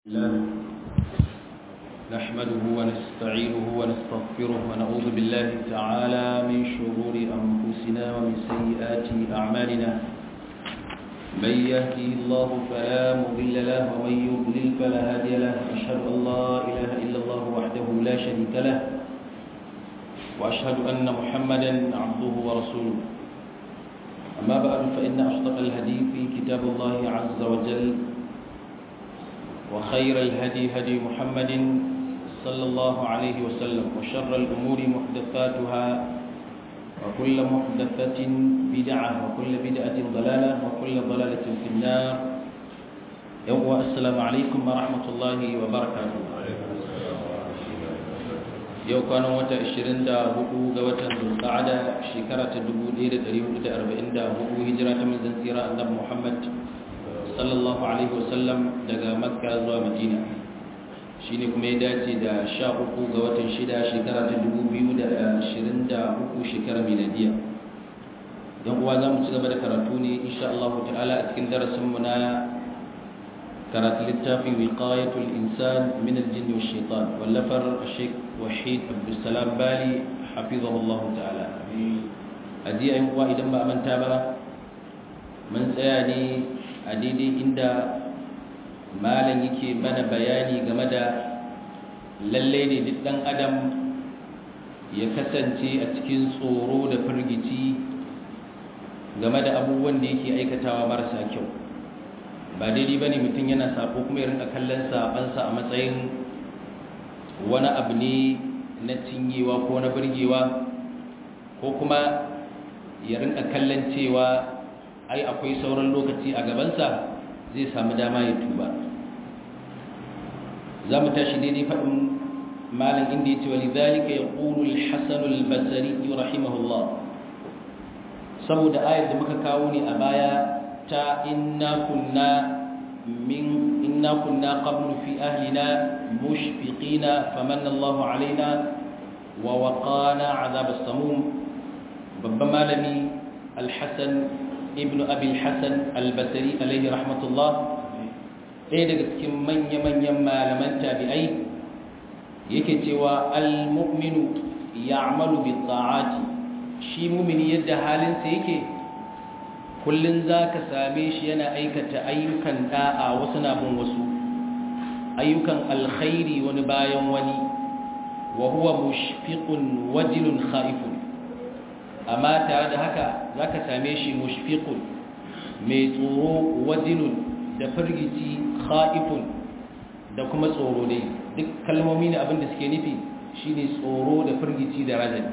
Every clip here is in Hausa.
الله نحمده ونستعينه ونستغفره ونعوذ بالله تعالى من شرور أنفسنا ومن سيئات أعمالنا من يهدي الله فلا مضل له ومن يضلل فلا هادي له أشهد أن لا إله إلا الله وحده لا شريك له وأشهد أن محمدا عبده ورسوله أما بعد فإن أصدق الهدي في كتاب الله عز وجل وخير الهدي هدي محمد صلى الله عليه وسلم وشر الأمور محدثاتها وكل محدثة بدعة وكل بدعة ضلالة وكل ضلالة في النار يوم السلام عليكم ورحمة الله وبركاته yau kwanan wata 24 ga watan zulqa'ada shekara ta 1444 hijira ta manzon tsira annabi Muhammad sallallahu alaihi wasallam daga makka zuwa madina shine kuma ya dace da 13 ga watan 6 shekara ta 2023 shekara miladiya don uwa za mu ci gaba da karatu ne insha Allah ta'ala a cikin darasinmu na karatu littafin wiqayatul insan min al-jinn wa shaitan wallafar Sheikh Wahid Abdulsalam Bali hafizahullah ta'ala a jiya yin uwa idan ba manta ba mun tsaya ne a daidai inda malam yake mana bayani game da lalle ne duk dan adam ya kasance a cikin tsoro da firgici game da abubuwan da yake aikatawa marasa kyau ba daidai ba ne mutum yana sako kuma ya rinka kallon sabansa a matsayin wani abu ne na cinyewa ko na birgewa ko kuma ya rinka kallon cewa ai akwai sauran lokaci a gabansa zai samu dama ya tuba za mu tashi daidai faɗin malam inda ya ce wali zalika ya ƙuru alhassan albasari rahimahullah saboda ayar da muka kawo ne a baya ta inna kunna min inna kunna qablu fi ahlina mushfiqina famanna Allahu alaina wa waqana azab as-samum babban malami al-hasan ibnu abi al-hasan al-basri alayhi rahmatullah ɗaya daga cikin manya-manyan malaman tabi'ai yake cewa al-mu'minu ya'malu bi ta'ati shi mumini yadda halinsa yake kullun zaka same shi yana aikata ayyukan da'a wasu na bin wasu ayyukan alkhairi wani bayan wani wa huwa mushfiqun wajilun khaifun amma tare da haka zaka same shi mushfiqun mai tsoro wajilun da firgici khaifun da kuma tsoro dai duk kalmomi ne abin da suke nufi shine tsoro da firgici da rajani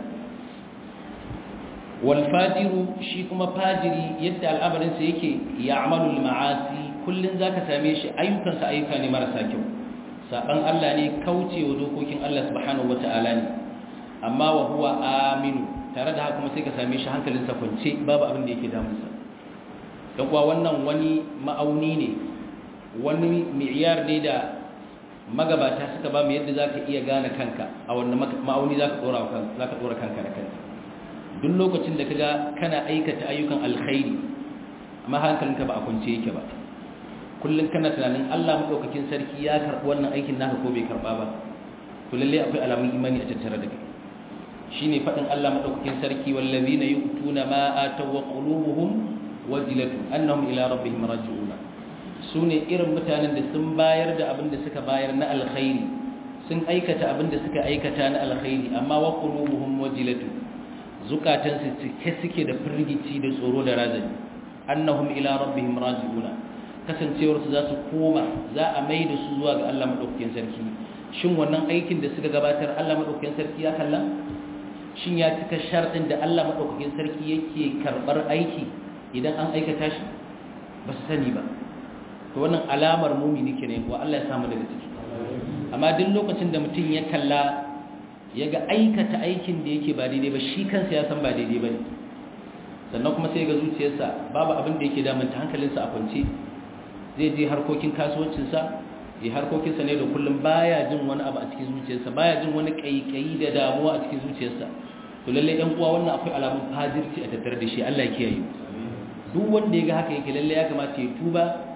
walfajiru shi kuma fajiri yadda al'amarinsa yake ya amalul ma'asi kullum za ka same shi ayyukansa ayyuka ne marasa kyau saɓan Allah ne kaucewa dokokin Allah subhanahu wa ta'ala ne amma wa huwa aminu tare da haka kuma sai ka same shi hankalinsa kwance babu abin da yake damunsa don kuwa wannan wani ma'auni ne wani mi'iyar ne da magabata suka ba mu yadda za ka iya gane kanka a wannan ma'auni za ka ɗora kanka da kanka duk lokacin da kaga kana aikata ayyukan alkhairi amma hankalinka ba a kunce yake ba kullum kana tunanin Allah madaukakin sarki ya karɓi wannan aikin naka ko bai karɓa ba to lalle akwai alamun imani a tattare da kai shine fadin Allah madaukakin sarki wallazina yu'tuna ma ataw wa qulubuhum wajilatun annahum ila rabbihim raji'un sune irin mutanen da sun bayar da abin da suka bayar na alkhairi sun aikata abin da suka aikata na alkhairi amma wa qulubuhum wajilatun zukatansu cike suke da firgici da tsoro da razani annahum ila rabbihim raji'una kasancewar su za su koma za a mai da su zuwa ga Allah madaukakin sarki shin wannan aikin da suka gabatar Allah madaukakin sarki ya kalla shin ya cika sharɗin da Allah madaukakin sarki yake karbar aiki idan an aikata shi ba su sani ba to wannan alamar mumini kenan wa Allah ya samu daga ciki amma duk lokacin da mutum ya kalla ya ga aikata aikin da yake ba daidai ba shi kansa ya san ba daidai ba ne sannan kuma sai ga zuciyarsa babu abin da yake damanta hankalinsa a kwance zai je harkokin kasuwancinsa ya harkokinsa ne da kullum baya jin wani abu a cikin zuciyarsa baya jin wani kaikayi da damuwa a cikin zuciyarsa to lalle yan uwa wannan akwai alamun fajirci a tattare da shi Allah ya kiyaye duk wanda ya ga haka yake lalle ya kamata ya tuba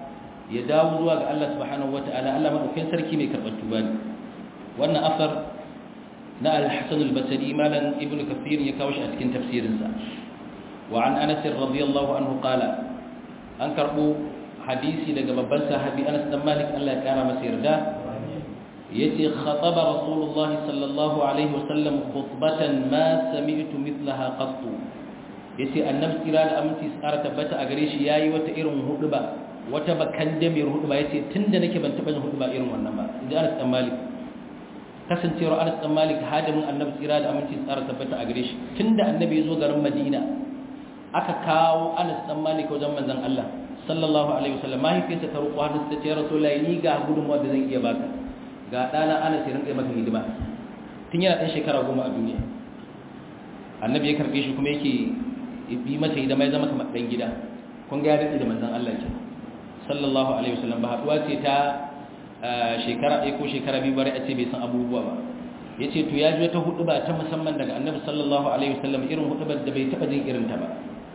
ya dawo zuwa ga Allah subhanahu wata'ala Allah madaukakin sarki mai karɓar tuba ne wannan asar na al-Hasan al-Basri malan Ibn Kathir ya kawo shi a cikin tafsirinsa wa an Anas radiyallahu anhu qala an karbo hadisi daga babban sahabi Anas dan Malik Allah ya kara masa yarda yace khataba rasulullahi sallallahu alaihi wasallam khutbatan ma sami'tu mithlaha qattu yace annabi kira da aminci tsara tabbata a gare shi yayi wata irin huduba wata bakan damir huduba yace tunda nake ban taba yin huduba irin wannan ba inda Anas dan Malik kasancewar Anas dan Malik hadimin annabi kira da aminci tsara tabbata a gare shi tunda annabi ya zo garin Madina aka kawo Anas dan Malik wajen manzon Allah sallallahu alaihi wasallam mahaifiyarsa ta roƙo hannun ta ce rasulullahi ni ga gudunmuwa da zan iya baka ga ɗana Anas ya rinƙa maka hidima tun yana ɗan shekara goma a duniya annabi ya karɓe shi kuma yake bi masa hidima ya zama kamar ɗan gida kun ga ya daɗe da manzon Allah ke sallallahu alaihi wasallam ba haɗuwa ce ta shekara ɗaya ko shekara biyu bari a ce bai san abubuwa ba ya ce to ya ji wata hudu ba ta musamman daga annabi sallallahu alaihi wasallam irin hudubar da bai taɓa jin irinta ba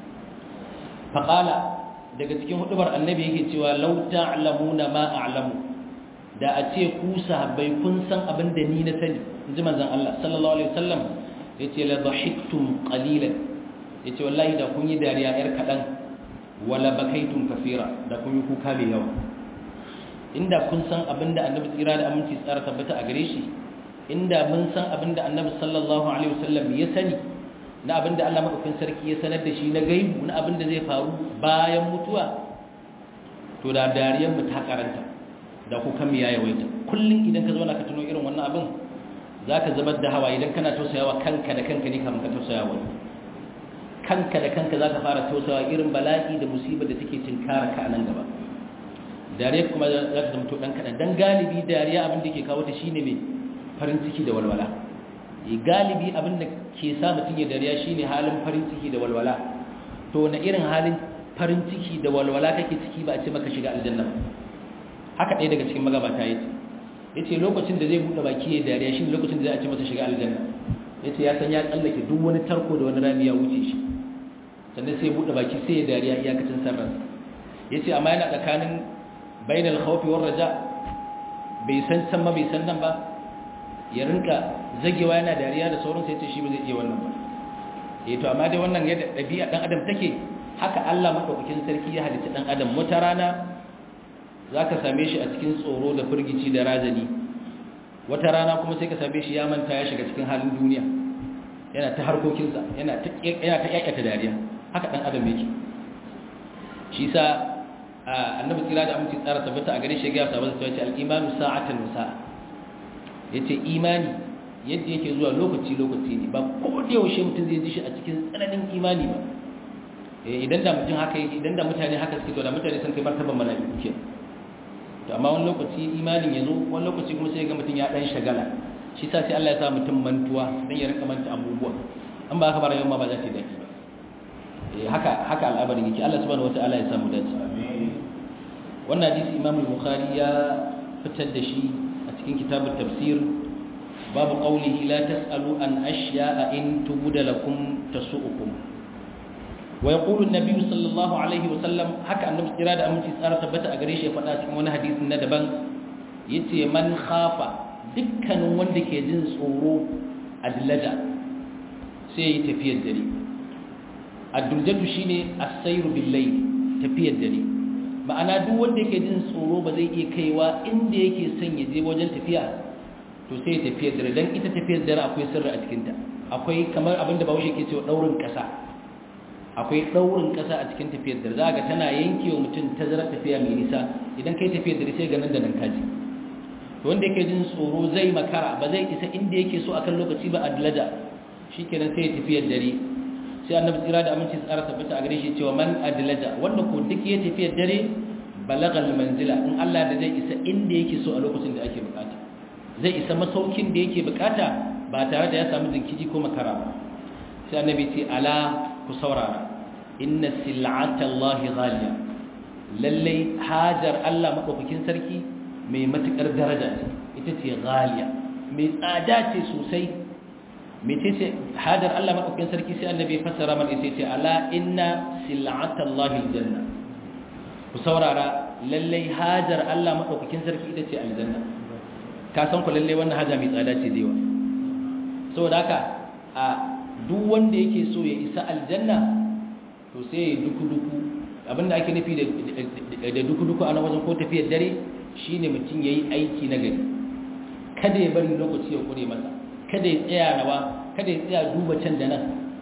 faƙala daga cikin hudubar annabi yake cewa lau ta'lamuna ma a'lamu da a ce ku sahabbai kun san abin da ni na sani inji manzon Allah sallallahu alaihi wasallam yace la dhahiktum qalilan yace wallahi da kun yi dariya yar kadan wala bakaitum kafira da kun yi kuka mai yawa inda kun san abin da annabi tsira da aminci tsara tabbata a gare shi inda mun san abin da annabi sallallahu alaihi wasallam ya sani na abin da Allah madaukakin sarki ya sanar da shi na gaibu na abin da zai faru bayan mutuwa to da dariyar mu ta karanta da ku kan ya yawaita kullum idan ka zo na ka tuno irin wannan abin zaka zubar da hawa idan kana tausayawa kanka da kanka ne kamar ka tausaya wani kanka da kanka zaka fara tausayawa irin bala'i da musibar da take tinkara ka a nan gaba dariya kuma za ta zama to dan kadan dan galibi dariya abin da ke kawo ta shine mai farin ciki da walwala galibi abin da ke sa mutum ya dariya shine halin farin ciki da walwala to na irin halin farin ciki da walwala kake ciki ba a ce maka shiga aljanna haka ɗaya daga cikin magabata ya ce ya ce lokacin da zai buɗe baki ya dariya shi lokacin da za a ce masa shiga aljanna ya ce ya san ya tsallake duk wani tarko da wani rami ya wuce shi sannan sai ya buɗe baki sai ya dariya iyakacin sarransa ya ce amma yana tsakanin bainal khawfi war raja bai san can ma bai san nan ba ya rinka zagewa yana dariya da sauransu ya ce shi ba zai iya wannan ba eh to amma dai wannan yadda ɗabi'a ɗan adam take haka Allah maɗaukakin sarki ya halitta ɗan adam wata rana za ka same shi a cikin tsoro da firgici da razani wata rana kuma sai ka same shi ya manta ya shiga cikin halin duniya yana ta harkokinsa yana ta ƙyaƙyata dariya haka ɗan adam yake shi sa annabi tsira da aminci tsara tabbata a gare shi ya gaya sabon cewa al'imanu sa'atan wasa ya ce imani yadda yake zuwa lokaci-lokaci ne ba ko da yaushe mutum zai ji shi a cikin tsananin imani ba idan da mutum haka yake idan da mutane haka suke to da mutane sun kai martaban mala'iku ke to amma wani lokaci imanin ya zo wani lokaci kuma sai ga mutum ya dan shagala shi sa sai Allah ya sa mutum mantuwa dan ya rinka manta abubuwa an ba haka ba rayuwar ma ba za ta dace ba eh haka haka al'amarin yake Allah subhanahu wataala ya samu dace wannan hadisi Imam al-Bukhari ya fitar da shi a cikin kitabut tafsir babu qawlihi la tasalu an ashya'a in tubda lakum tasu'ukum wa yaqulu an-nabi sallallahu alaihi wa sallam haka annabi kira da aminci tsara tabbata a gare shi ya faɗa cikin wani hadisin na daban yace man khafa dukkanin wanda ke jin tsoro adlaja sai yi tafiyar dare addurjatu shine as-sayru bil layl tafiyar dare ma'ana duk wanda yake jin tsoro ba zai iya kaiwa inda yake son ya je wajen tafiya to sai ya tafiyar dare dan ita tafiyar dare akwai sirri a cikin ta akwai kamar abin da Bahaushe ke cewa daurin kasa akwai daurin kasa a cikin tafiyar dare zaka tana yankewa mutum tazarar tafiya mai nisa idan kai tafiyar dare sai ga nan da nan kaji to wanda yake jin tsoro zai makara ba zai isa inda yake so akan lokaci ba adlaja shikenan sai ya tafiyar dare sai annabi tsira da aminci tsara tabbata a gare shi cewa man adlaja wanda ko duk ya tafiyar dare balagal manzila in Allah da zai isa inda yake so a lokacin da ake bukata zai isa masaukin da yake bukata ba tare da ya samu jinkiji ko makara ba sai annabi ce ala ku saurara inna sil'ata Allah ghaliya lalle hajar Allah madaukakin sarki mai matukar daraja ce ita ce ghaliya mai tsada ce sosai mece ce hajar Allah madaukakin sarki sai annabi fassara mana ita ce ala inna sil'ata Allah aljanna ku saurara lallai hajar Allah madaukakin sarki ita ce aljanna ka san ku lallai wannan haja mai tsada ce da yawa saboda haka a duk wanda yake so ya isa aljanna to sai ya duku duku abinda ake nufi da duku duku a nan wajen ko tafiyar dare shine mutum yayi aiki na gari kada ya bari lokaci ya kure masa kada ya tsaya rawa kada ya tsaya duba can da nan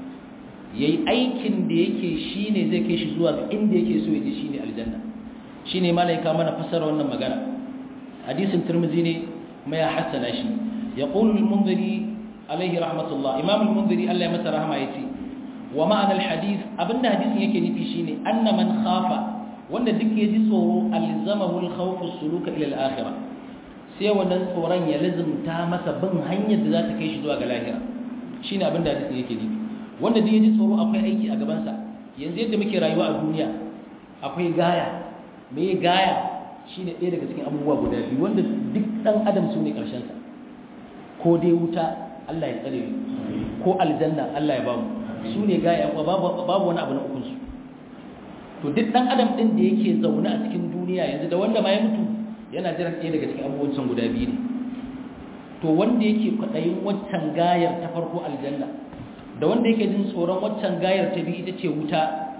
yayi aikin da yake shine zai kai shi zuwa inda yake so ya je shine aljanna shine malaika mana fasara wannan magana hadisin tirmidhi ne kuma ya hassana shi yaqulu al-munziri alaihi rahmatullah imam al-munziri Allah ya masa rahama yace wa ma'ana al-hadith abinda hadisin yake nufi shine anna man khafa wanda duk ya ji tsoro alzamahu al-khawf as-suluka ila al-akhirah sai wannan tsoron ya lazumta masa bin hanyar da za ta kai shi zuwa ga lahira shine abinda hadisin yake nufi wanda duk ya ji tsoro akwai aiki a gaban sa yanzu yadda muke rayuwa a duniya akwai gaya me gaya shine ɗaya daga cikin abubuwa guda biyu wanda duk dan adam su ne karshen sa ko dai wuta Allah ya tsare ko aljanna Allah ya bamu su ne gaya babu wani abu na ukunsu to duk dan adam din da yake zaune a cikin duniya yanzu da wanda ma ya mutu yana jiran ɗaya daga cikin abubuwan guda biyu ne to wanda yake kwaɗayin waccan gayar ta farko aljanna da wanda yake jin tsoron waccan gayar ta biyu ita ce wuta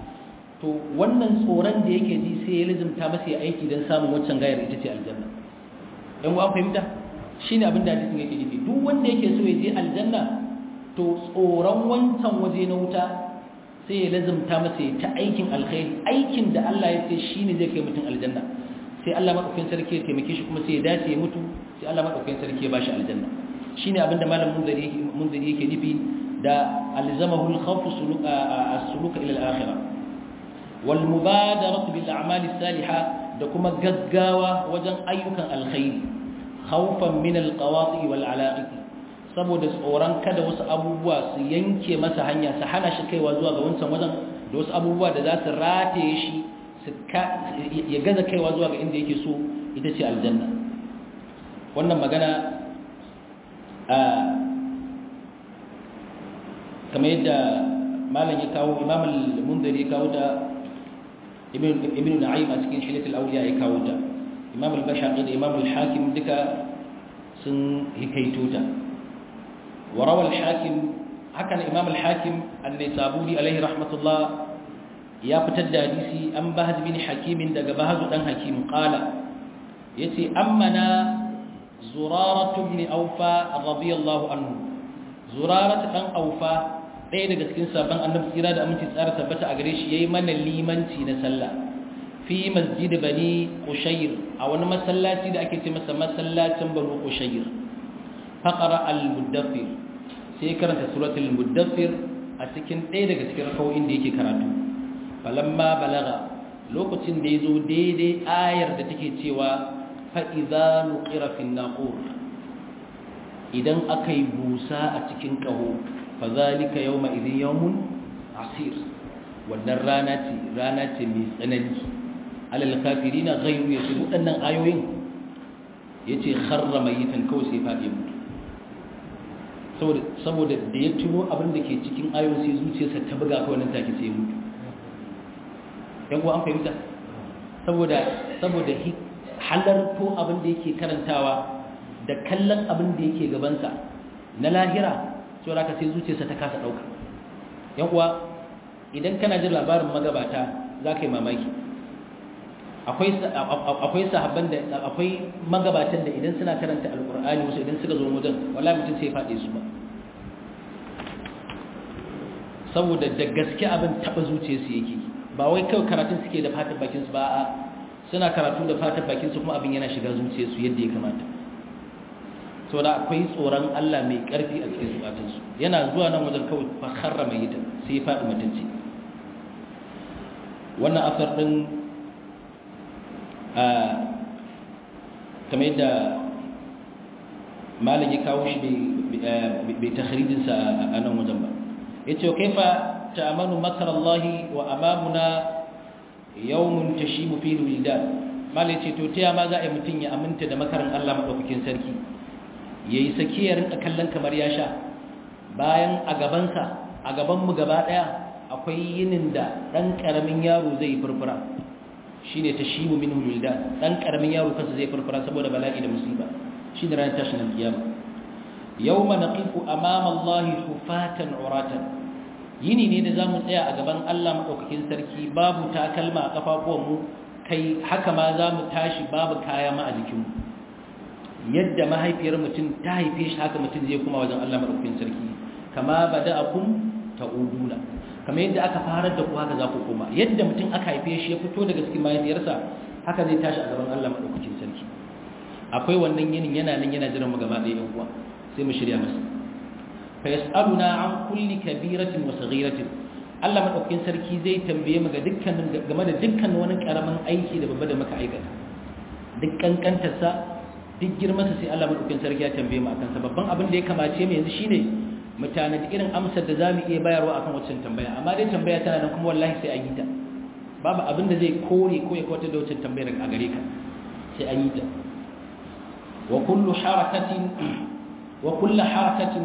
to wannan tsoron da yake ji sai ya lizimta masa ya aiki don samun waccan gayar ita ce aljanna yan uwan fahimta shine abin da hadisin yake nufi duk wanda yake so ya je aljanna to tsoron wancan waje na wuta sai ya lazumta masa ya ta aikin alkhairi aikin da Allah ya ce shine zai kai mutum aljanna sai Allah madaukakin sarki ya taimake shi kuma sai ya dace ya mutu sai Allah madaukakin sarki ya bashi aljanna shine abin da malam munzari munzari yake nufi da alzamahu al-khawf suluka as-suluka ila al-akhirah wal mubadaratu bil a'mali salihah da kuma gaggawa wajen ayyukan alkhairi khawfan min alqawati wal ala'iq saboda tsoron kada wasu abubuwa su yanke masa hanya su hana shi kaiwa zuwa ga wancan wajen da wasu abubuwa da za su rataye shi su ya gaza kaiwa zuwa ga inda yake so ita ce aljanna wannan magana a kamar yadda malam ya kawo imam al-munziri ya kawo ta ibn na'im a cikin hilatul awliya ya kawo ta imam al-bashaqi da imam al-hakim duka sun hikaito ta wa rawa al-hakim haka imam al-hakim an-nisaburi alaihi rahmatullah ya fitar da hadisi an bahaz bin hakim daga bahaz dan hakim qala yace ammana zuraratu ibn awfa radiyallahu anhu zuraratu dan awfa ɗaya daga cikin sabon annabi tsira da aminci tsara tabbata a gare shi yayi mana limanci na sallah fi masjid bani qushayr a wani masallaci da ake ce masa masallacin bani qushayr faqara al-mudaffir sai karanta suratul mudaffir a cikin ɗaya daga cikin rakawoyin da yake karatu falamma balaga lokacin da yazo daidai ayar da take cewa fa idza nuqira fi naqur idan akai busa a cikin kaho fa zalika yawma idhin yawmun asir wannan rana ce rana ce mai tsanani alal kafirina ghayru yasir wadannan ayoyin yace kharra mayitan kawai sai fadi mutu saboda saboda da ya tuno abin da ke cikin ayoyin sai zuciyarsa ta buga kawai nan take sai mutu yan uwa an fahimta saboda saboda halarto abin da yake karantawa da kallon abin da yake gabansa na lahira sai raka sai zuciyarsa ta kasa dauka yan uwa idan kana jin labarin magabata za ka yi mamaki akwai sahabban da akwai magabatan da idan suna karanta alkur'ani wasu idan suka zo wajen wallahi mutum sai faɗi su ba saboda da gaske abin taɓa zuciyarsu yake ba wai kawai karatun suke da fatan bakinsu ba a suna karatu da fatan bakinsu kuma abin yana shiga zuciyarsu yadda ya kamata saboda akwai tsoron Allah mai ƙarfi a cikin zukatansu yana zuwa nan wajen kawai fakharra mai yita sai ya faɗi mutunci wannan asar ɗin kamar yadda malam ya kawo shi bai takharijinsa a nan wajen ba ya ce kaifa ta'amanu makar Allah wa amamuna yawmun tashibu fi wildan malam ya ce to ta ma za a yi mutum ya aminta da makarin Allah maɗaukakin sarki ya yi sakiyar a kallon kamar ya sha bayan a gabansa a gabanmu gaba ɗaya akwai yinin da ɗan ƙaramin yaro zai yi furfura shine tashimu minhu wildan dan karamin yaro kansa zai farfara saboda bala'i da musiba shine ranar tashin alkiyama yawma naqifu amama Allah hufatan uratan yini ne da zamu tsaya a gaban Allah madaukakin sarki babu takalma a kafafuwan mu kai haka ma zamu tashi babu kaya ma a jikin mu yadda mahaifiyar mutum ta haife shi haka mutum zai kuma wajen Allah madaukakin sarki kama bada'akum ta'uduna kamar yadda aka fara da ku haka za ku koma yadda mutum aka haife shi ya fito daga cikin mahaifiyarsa haka zai tashi a gaban Allah madaukakin sarki akwai wannan yinin yana nan yana jiran mu gaba ɗaya yan uwa sai mu shirya masa fa yasaluna an kulli kabiratin wa saghiratin Allah madaukakin sarki zai tambaye mu ga dukkanin game da dukkan wani karamin aiki da babba da muka aikata duk kankantarsa duk girmansa sai Allah madaukakin sarki ya tambaye mu akan sa babban abin da ya kamace mu yanzu shine mutane da irin amsar da zamu iya bayarwa akan waccan tambaya amma dai tambaya tana nan kuma wallahi sai an yi ta babu abin da zai kore ko ya kwatar da waccan tambayar a gare ka sai an yi ta wa kullu harakatin wa kullu harakatin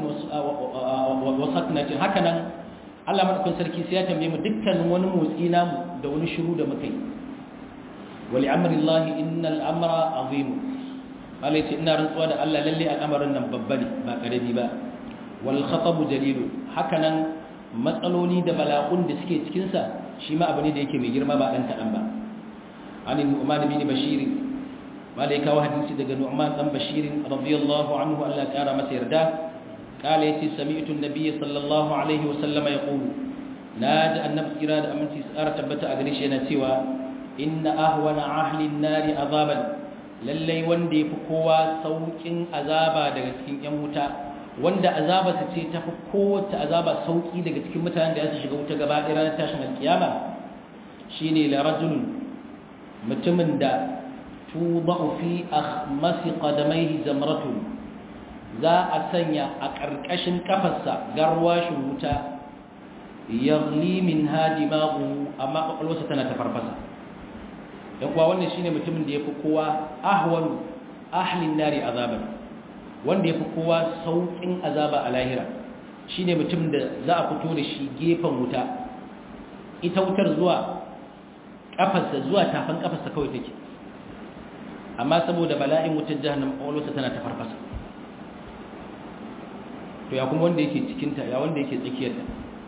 wa saknatin haka nan Allah madaukakin sarki sai ya tambaye mu dukkanin wani motsi namu da wani shiru da muka yi wa li'amri Allah innal amra azim malai ce ina rantsuwa da Allah lalle al'amarin nan babba ne ba karami ba wal khatabu jalilu hakanan matsaloli da bala'un da suke cikin sa shi ma abu ne da yake mai girma ba dan kadan ba ani nu'man bin bashir malai kawo hadisi daga nu'man dan bashir radiyallahu anhu Allah ya kara masa yarda قال يتي سمعت النبي صلى الله عليه وسلم يقول ناجى النبي إرادة أمنتي سأرى تبتا أغريش ينتوى إن أهون أهل النار عذابا lallai wanda ya fi kowa sauƙin azaba daga cikin ‘yan wuta wanda azaba su ce ta fi kowace azaba sauƙi daga cikin mutanen da ya shiga wuta gaba ɗaya ranar tashin alkiyama shi ne larajun mutumin da tuba fi a masu ƙadamai zamratu za a sanya a ƙarƙashin ƙafarsa garwashin wuta yagli min hadi ma'u amma ƙwaƙwalwarsa tana ta farfasa yan kuwa wannan shine mutumin da yafi kowa ahwan ahlin nari azaban wanda yafi kowa saukin azaba a lahira shine mutum da za a fito da shi gefen wuta ita wutar zuwa kafarsa zuwa tafan kafarsa kawai take amma saboda bala'in wutar jahannam ƙwaƙwalwarsa tana ta farfasa to ya kuma wanda yake cikinta ya wanda yake tsakiyarta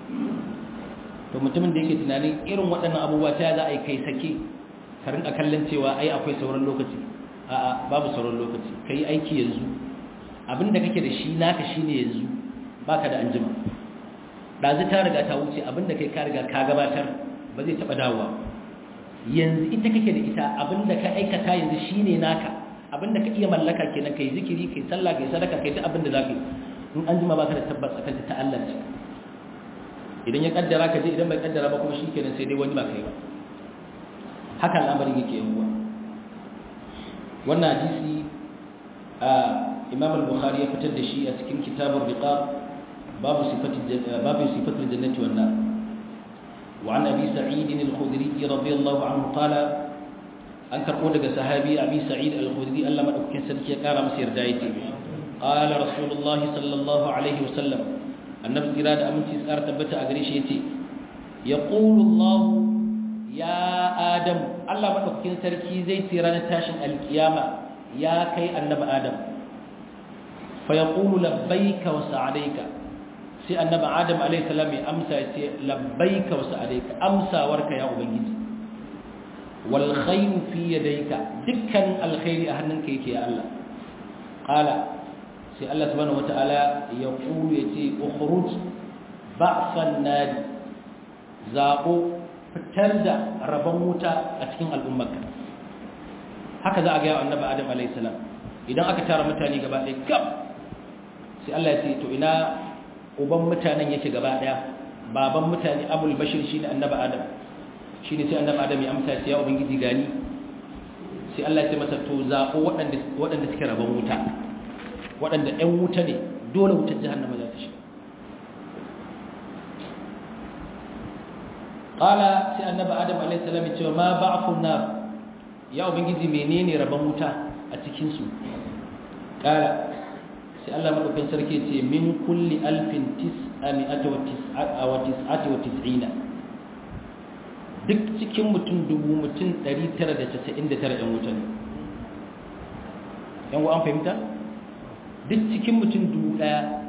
to mutumin da yake tunanin irin waɗannan abubuwa ta za a yi kai sake ka rinka kallon cewa ai akwai sauran lokaci a'a babu sauran lokaci ka yi aiki yanzu abinda kake da shi naka shine yanzu baka da anjima ɗazu ta riga ta wuce abinda kai ka riga ka gabatar ba zai taɓa dawowa yanzu ita kake da ita abinda ka aikata yanzu shine naka abinda ka iya mallaka kenan kai zikiri kai sallah kai sadaka kai ta abinda zaka yi in anjima baka da tabbas akan ta Allah ce idan ya kaddara ka je idan bai kaddara ba kuma shikenan sai dai wani ba kai ba haka al'amarin yake yan uwa wannan hadisi imam al-bukhari ya fitar da shi a cikin kitabur riqab babu sifatul babu sifatul jannati wan nar wa an abi sa'id al-khudri radiyallahu anhu qala an karbo daga sahabi abi sa'id al-khudri Allah madaukakin sarki ya kara masa yarda yake qala rasulullahi sallallahu alaihi wasallam annabi kira da aminci tsara tabbata a gare shi yace yaqulu Allah ya Adam Allah madaukakin sarki zai ce ranar tashin alkiyama ya kai annabi Adam fa yaqulu labbaika wa sa'alaika sai annabi Adam alayhi salam ya amsa ya ce labbaika wa sa'alaika amsawarka ya ubangiji wal khayru fi yadayka dukkan alkhairi a hannunka yake ya Allah qala sai Allah subhanahu wataala ya kulu yace ukhruj ba'san nadi zaqo fitar da rabon wuta a cikin al'ummarka haka za a gaya annabi adam alayhi salam idan aka tara mutane gaba ɗaya gab sai Allah ya ce to ina uban mutanen yake gaba ɗaya baban mutane abul bashir shine annabi adam shine sai annabi adam ya amsa ya ubangiji gani sai Allah ya ce masa to zaɓo waɗanda waɗanda suke rabon wuta waɗanda ɗan wuta ne dole wutar jahannama za ta shiga qala sai annabi adam alayhi salam ya ce ma ba'fun nar ya ubangiji menene rabon wuta a cikin su qala sai Allah madaukakin sarki ce min kulli alfin tis'ami'ata wa tis'ata wa tis'ina duk cikin mutum dubu mutum 999 'yan wuta ne yan an fahimta duk cikin mutum dubu ɗaya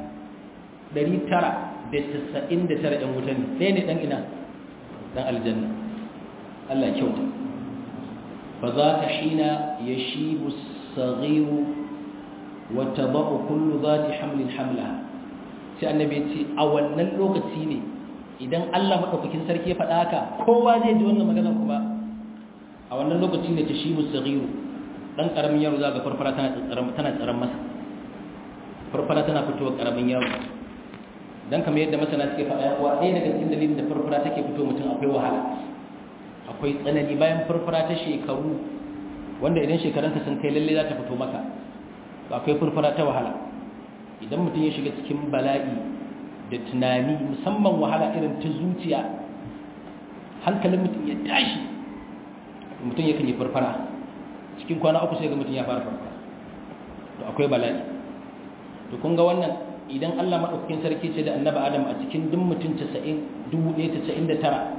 999 'yan wuta ne ɗaya ne ɗan ina ɗan aljanna Allah kyauta fa za ka shina ya shi musagiru wata ba'u kullu za ta hamlin hamla sai annabi ce a wannan lokaci ne idan Allah maɗaukakin sarki ya faɗa haka kowa zai ji wannan magana kuma a wannan lokaci ne ta shi musagiru ɗan ƙaramin yaro za ga farfara tana tsaron masa farfara tana fitowa ƙaramin yaro don kamar yadda masana suke faɗa yawa ɗaya daga cikin dalilin da farfara take fito mutum akwai wahala akwai tsanani bayan farfara ta shekaru wanda idan shekarunka sun kai lalle za ta fito maka akwai farfara ta wahala idan mutum ya shiga cikin bala'i da tunani musamman wahala irin ta zuciya hankalin mutum ya tashi mutum yakan yi farfara cikin kwana uku sai ga mutum ya fara farfara to akwai bala'i to kun ga wannan idan Allah madaukakin sarki ce da annabi Adam a cikin duk mutum 90 1999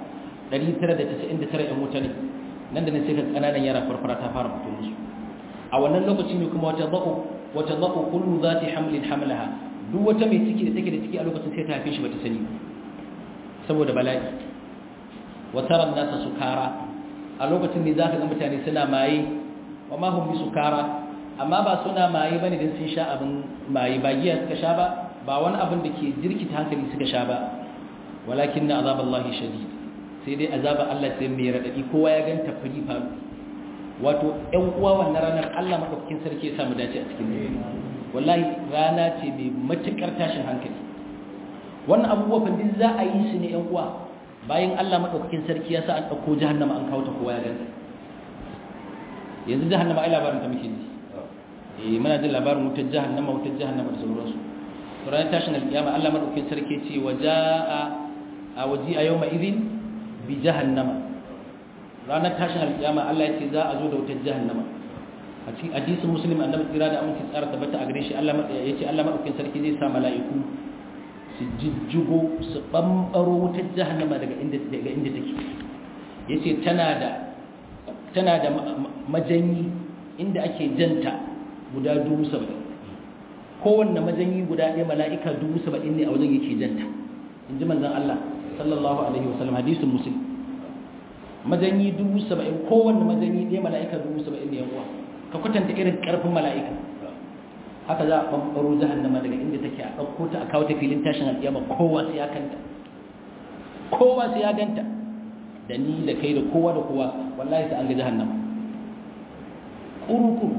999 ɗan mutane nan da nan sai ka kananan yara farfara ta fara fito musu a wannan lokaci ne kuma wata zaqu wata zaqu kullu zati hamlin hamlaha duk wata mai ciki da take da ciki a lokacin sai ta haife shi bata sani saboda bala'i wa tara nasa sukara a lokacin ne zaka ga mutane suna maye wa ma hum bisukara amma ba suna maye bane dan sun sha abin maye ba giya suka sha ba ba wani abin da ke jirkita hankali suka sha ba walakin na azaballahi shadid sai dai azaba Allah sai mai radadi kowa ya ganta fari faru wato ɗan uwa wannan ranar Allah madaukakin sarki ya samu dace a cikin wallahi rana ce mai matukar tashin hankali wannan abubuwa fa duk za a yi su ne ɗan uwa bayan Allah madaukakin sarki ya sa an dauko jahannama an kawo ta kowa ya ganta yanzu jahannama ai labarin ta muke ji eh muna jin labarin wutar jahannama wutar jahannama da sauransu ranar tashin alkiyama Allah madaukakin sarki ce waja'a a waji a yawma idhin bi jahannama ranar tashin alkiyama Allah ya ce za a zo da wutar jahannama a cikin hadisin muslim annabi tsira da aminci tsara tabbata a gare shi Allah ya ce Allah madaukakin sarki zai sa mala'iku su jijjigo su bambaro wutar jahannama daga inda daga inda take yace tana da tana da majanyi inda ake janta guda dubu saba'in kowanne majanyi guda ɗaya mala'ika dubu saba'in ne a wajen yake janta in ji manzan Allah sallallahu alaihi wasallam hadisun musulun majanyi dubu saba'in kowanne majanyi ɗaya mala'ika dubu saba'in ne yawa ka kwatanta irin ƙarfin mala'ika haka za a ɓanɓaro jahannama daga inda take a ɗauko ta a kawo ta filin tashin alƙiyama kowa sai ya kanta kowa sai ya ganta da ni da kai da kowa da kowa wallahi sai an ga jahannama ƙuru-ƙuru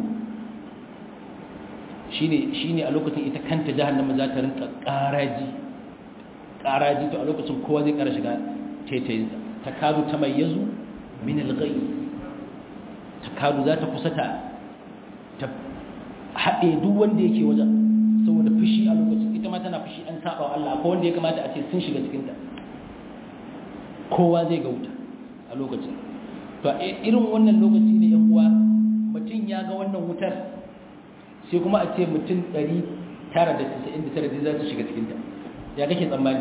shine a lokacin ita kanta jahannama za ta rinka ƙaraji ƙaraji to a lokacin kowa zai ƙara shiga taitayinsa ta kadu ta mai yazu min alghai ta kadu za ta kusa ta haɗe duk wanda yake wajen saboda fushi a lokacin ita ma tana fushi an saba wa Allah akwai wanda ya kamata a ce sun shiga cikinta kowa zai ga wuta a lokacin to irin wannan lokaci ne yan uwa mutum ya ga wannan wutar sai kuma a ce mutum 999 za su shiga cikinta ya kake tsammani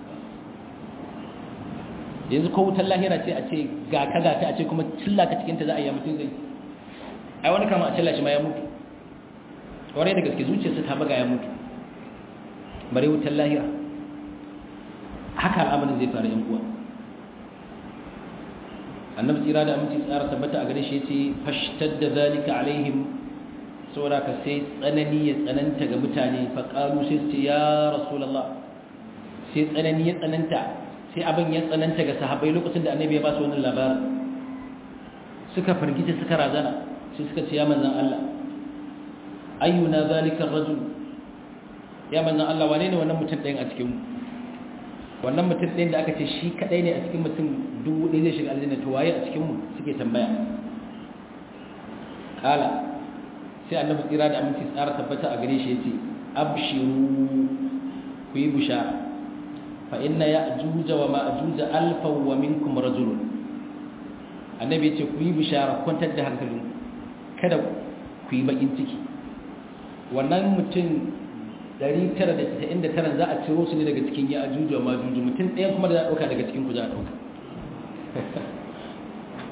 yanzu ko wutar lahira ce a ce ga ka gata a ce kuma cilla ka cikinta za a yi mutum zai ai wani kama a cilla shi ma ya mutu kwarai da gaske zuciyarsa ta baga ya mutu bare wutar lahira haka al'amarin zai faru yan uwa annabi tsira da aminci tsara tabbata a gare shi yace fashtadda zalika alaihim saboda ka sai tsanani ya tsananta ga mutane fa qalu sai su ce ya rasulullah sai tsanani ya tsananta sai abin ya tsananta ga sahabbai lokacin da annabi ya ba su wannan labarin suka fargita suka razana sai suka ce ya manzon Allah ayyuna zalika ar-rajul ya manzon Allah wane ne wannan mutum ɗayan a cikin mu wannan mutum ɗin da aka ce shi kaɗai ne a cikin mutum dubu ɗaya zai shiga aljanna to waye a cikinmu suke tambaya kala sai annabi tsira da aminci tsara tabbata a gare shi yace abshiru ku yi bushara fa inna ya'juja wa ma'juja alfa wa minkum rajulun annabi yace ku yi bushara kwantar da hankalin kada ku yi bakin ciki wannan mutum 999 za a ciro su ne daga cikin ya ajuju wa majuju mutum ɗaya kuma da za a ɗauka daga cikin ku za a ɗauka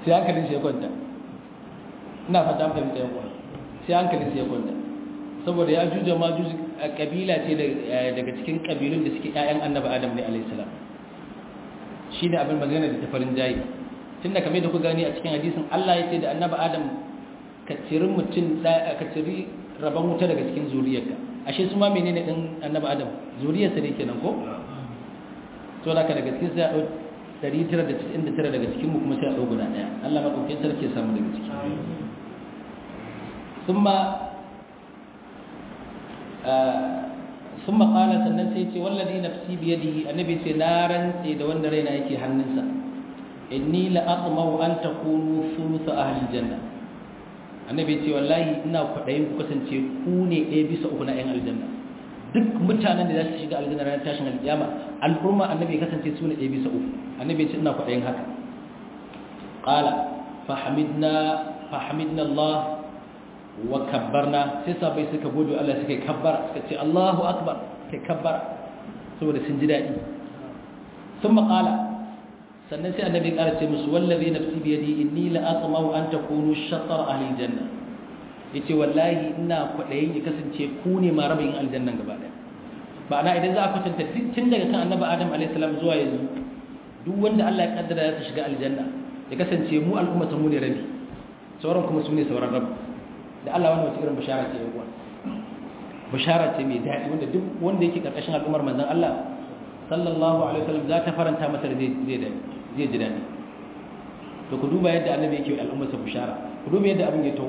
sai hankalin shi ya kwanta ina fata fahimta ya kwanta sai hankalin shi ya kwanta saboda ya juja ma juji kabila ce daga cikin kabilun da suke ƴaƴan annabi adam ne alayhi salam shi ne abin magana da tafarin jayi tunda kamar da ku gani a cikin hadisin Allah ya ce da annabi adam ka ciri mutum ka ciri rabon wuta daga cikin zuriyarka ashe su ma menene din annabi adam zuriyarsa ne kenan ko to da ka daga cikin sai a dau 999 daga cikin mu kuma sai a dau guda daya Allah madaukakin sarki ya samu daga ciki thumma ثم قال sannan sai ce wallazi nafsi bi yadihi annabi ce na rantse da wanda raina yake hannunsa inni la aqmau an takunu thuluth ahli janna annabi ce wallahi ina kwadayin ku kasance ku ne ɗaya bisa uku na ƴan aljanna duk mutanen da za su shiga aljanna ranar tashin alƙiyama al'umma annabi kasance su ne ɗaya bisa uku annabi ce ina kwadayin haka qala fahamidna fahamidna Allah wa kabbarna sai sabai suka gode Allah suka kabbara suka ce Allahu akbar kai kabbara saboda sun ji dadi sun maƙala sannan sai annabi ƙara ce musu wallazi nafsi bi yadi inni la atma'u an takunu shatar ahli janna yace wallahi ina kwadayin ya kasance ku ne ma rabin aljannan gaba daya ba na idan za a kwatanta tun daga kan annabi adam alaihi salam zuwa yanzu duk wanda Allah ya kaddara ya shiga aljanna ya kasance mu al'umma mu ne rabi sauran kuma su ne sauran rabi da Allah wani wata irin bishara ce yawa bishara ce mai daɗi wanda duk wanda yake ƙarƙashin al'ummar manzon Allah sallallahu alaihi wasallam za ta faranta masa da zai zai ji daɗi to ku duba yadda annabi yake al'ummar sa bishara ku duba yadda abin ya taho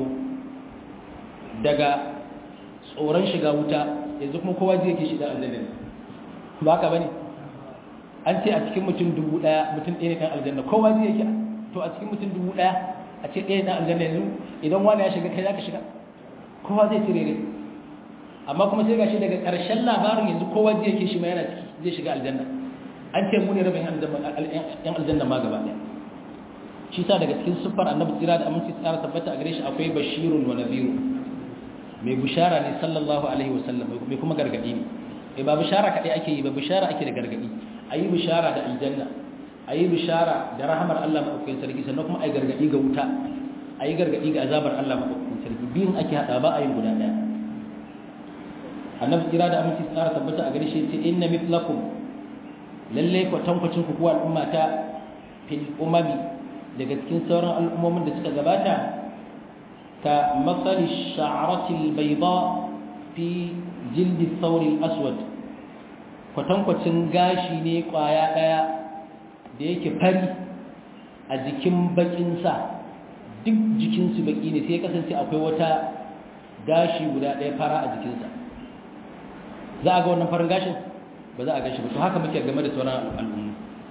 daga tsoron shiga wuta yanzu kuma kowa zai yake shiga aljanna ba haka bane an ce a cikin mutum dubu ɗaya mutum ɗaya ne ɗan aljanna kowa zai yake to a cikin mutum dubu ɗaya a ce ɗaya ɗan aljanna yanzu idan wani ya shiga kai za ka shiga kowa zai cire ne amma kuma sai gashi daga ƙarshen labarin yanzu kowa zai yake shi ma yana ciki zai shiga aljanna an ce mu ne rabin yan aljanna ma gaba ɗaya shi sa daga cikin siffar annabi tsira da aminci tsara tabbata a gare shi akwai bashirun wa nadhiru mai bishara ne sallallahu alaihi wa sallam mai kuma gargadi ne eh ba bishara kadai ake yi ba bishara ake da gargadi ayi bishara da aljanna ayi bishara da rahamar Allah madaukakin sarki sannan kuma ayi gargadi ga wuta ayi gargadi ga azabar Allah madaukakin sarki biyun ake hada ba ayi guda daya annabi kira da aminci tsara tabbata a gare shi ce inna mithlakum lalle ku tankwacin ku kuwa al'umma ta fil umami daga cikin sauran al'ummomin da suka gabata ka masali sha'arati albayda fi jildi thawri al-aswad kwatankwacin gashi ne kwaya daya da yake fari a jikin bakin sa duk jikinsu baki ne sai kasance akwai wata gashi guda daya fara a jikinsa za a ga wannan farin gashin ba za a gashi ba to haka muke game da sauran al'umma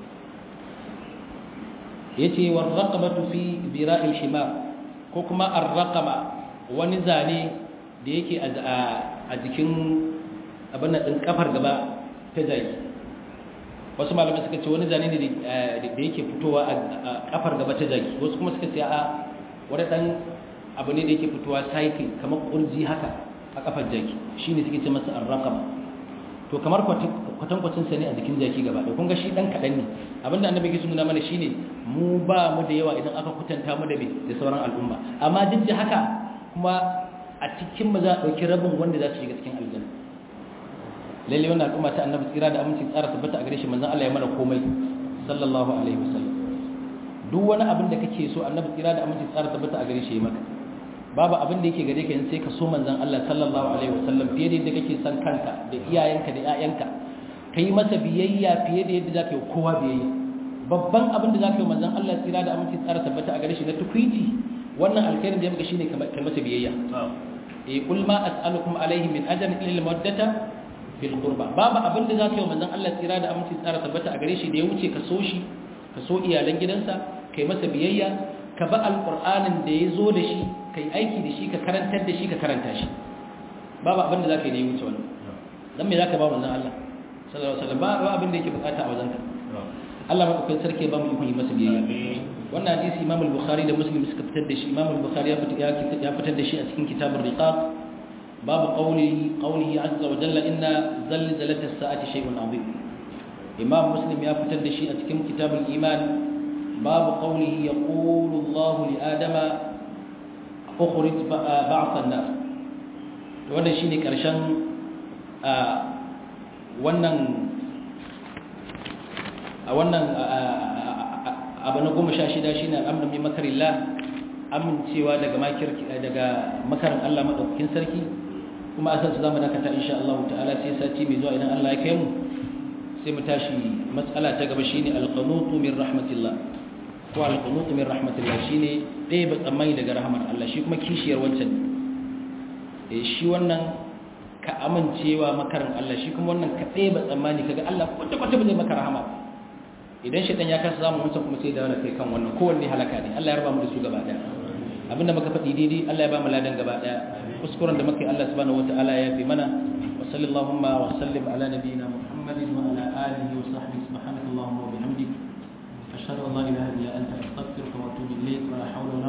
yace war raqabatu fi bira'il himar ko kuma ar-raqaba wani zane da yake a jikin abin nan din kafar gaba ta jaki wasu malamai suka ce wani zane ne da yake fitowa a kafar gaba ta jaki wasu kuma suka ce a wani dan abu ne da yake fitowa cycle kamar kurji haka a kafar jaki shine suke ce masa ar-raqaba to kamar kwatankwacin sa ne a jikin jaki gaba da kun ga shi dan kadan ne abinda annabi ke nuna mana shine mu ba mu da yawa idan aka kutanta mu da da sauran al'umma amma duk da haka kuma a cikin mu za a dauki rabin wanda za su shiga cikin aljanna lalle wannan al'umma ta annabi tsira da aminci tsara tabbata a gare shi manzon Allah ya mana komai sallallahu alaihi wasallam duk wani abin da kake so annabi tsira da aminci tsara tabbata a gare shi ya maka babu abin da yake gare ka sai ka so manzon Allah sallallahu alaihi wasallam fiye da yadda kake son kanka da iyayenka da ƴaƴanka kai masa biyayya fiye da yadda zaka yi kowa biyayya babban abin da zaka yi manzon Allah tsira da aminci tsara tabbata a gare shi na tukuiti wannan alkhairin da ya maka shine kai masa biyayya eh kul ma as'alukum alaihi min ajrin illa al-mawaddata fil qurba babu abin da zaka yi manzon Allah tsira da aminci tsara tabbata a gare shi da ya wuce ka so shi ka so iyalan gidansa kai masa biyayya ka ba alqur'anin da ya zo da shi ka yi aiki da shi ka karantar da shi ka karanta shi babu abin da za ka yi da ya wuce wannan don me za ka ba manzan Allah sallallahu alaihi wasallam ba abin da yake bukata a wajenka Allah madaukakin sarki ba mu ikon yi masa biyayya wannan hadisi Imam al-Bukhari da Muslim suka fitar da shi Imam al-Bukhari ya fitar da shi a cikin kitabur riqaq babu qawli qawlihi azza wa jalla inna zalzalat as-sa'ati shay'un 'azim Imam Muslim ya fitar da shi a cikin kitabul iman babu qawlihi yaqulu Allah li adama ukhrij ba'th an-nar to wannan shine karshen wannan a wannan abu na goma sha shida shine al'amru min makarillah amincewa daga daga makarin Allah madaukakin sarki kuma a sansu zamu dakata insha Allah ta'ala sai sati mai zuwa idan Allah ya kai mu sai mu tashi matsala ta gaba shine al-qanutu min rahmatillah ko al-qanutu min rahmatillah shine dai ba tsammani daga rahmar Allah shi kuma kishiyar wancan eh shi wannan ka amincewa makarin Allah shi kuma wannan ka dai ba tsammani kaga Allah kwata kwata bai maka rahama idan shaitan ya kasa zamu mutum kuma sai da wani kai kan wannan kowanne halaka ne Allah ya raba mu da su gaba daya abinda muka faɗi daidai Allah ya ba mu ladan gaba daya kuskuren da muka yi Allah subhanahu wataala ya fi mana wa sallallahu wa sallim ala nabiyyina Muhammadin wa ala alihi wa sahbihi subhanakallahumma wa bihamdik ashhadu an la ilaha illa anta astaghfiruka wa atubu ilayk wa la hawla